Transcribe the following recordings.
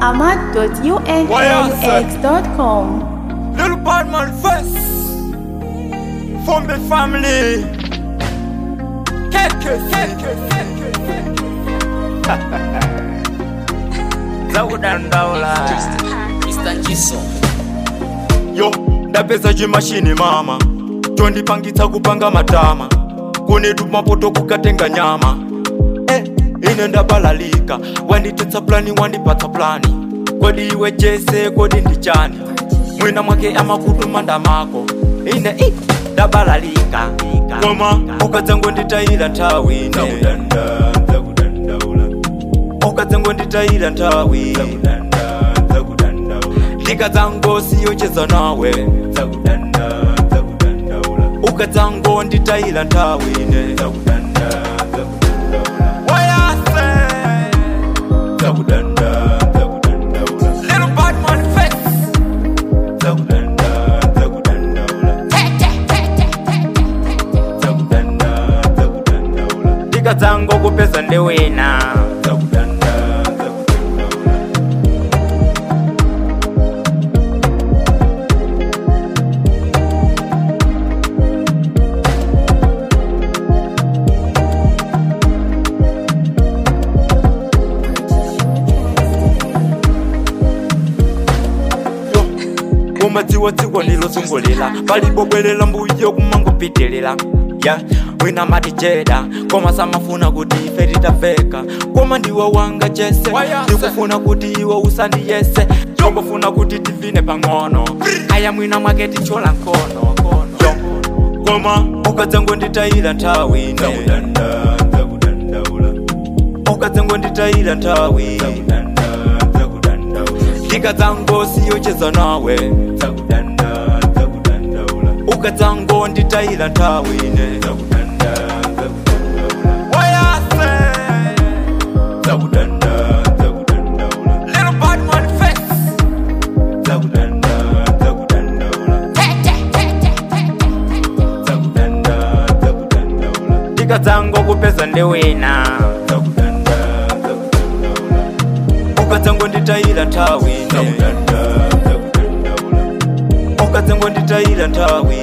ahmad.unaux.com. Little bad man first From the family Keke, keke, keke, keke Zawudandaula Mr. Jiso Yo, ndapeza chimashini mama chondipangitsa kupanga matama kunetu mapoto kukatenga nyama eh, ine ndabalalika wanditetsa plani wandipatsa plani kodi iwe jese kodi ndichani mwina mwake amakutu manda mako ine i ndabalalika koma ukadzangonditayira nthawi ukadzangonditayira nthawi ndikadzangosiyocheza nawe ukadzangonditayira nthawi ine Wayase. Little bad man face. ndikadzangokupeza ndiwina umadziwadziwa nilozungulira palibobwerera mbuyo kumangopitilira ya wina matijeda koma samafuna kuti ife titafeka koma ndiwe wanga jese ndikufuna kuti iwe usandiyese tombofuna kuti tivine pang'ono aya mwina mwake tichola nkono Yo, koma ukadzangonditayira nthawi ine ukadzangonditayira nthawi ndikadzangosiyocheza nawe ukadzangonditayira nthawi ine Wayase. Little bad man face. ndikadzangokupeza ndiwina ukadzangonditayira nthawi ine ukadzangonditayira nthawi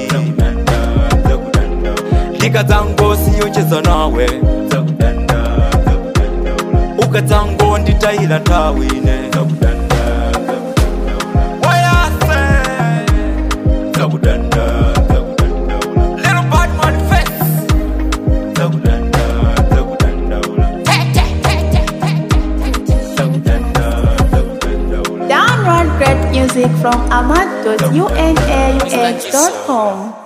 ndikadzangosiyocheza nawe ukadzangonditayira nthawi ine Wayase. Little bad man face. Download great music from ahmad.unaux.com.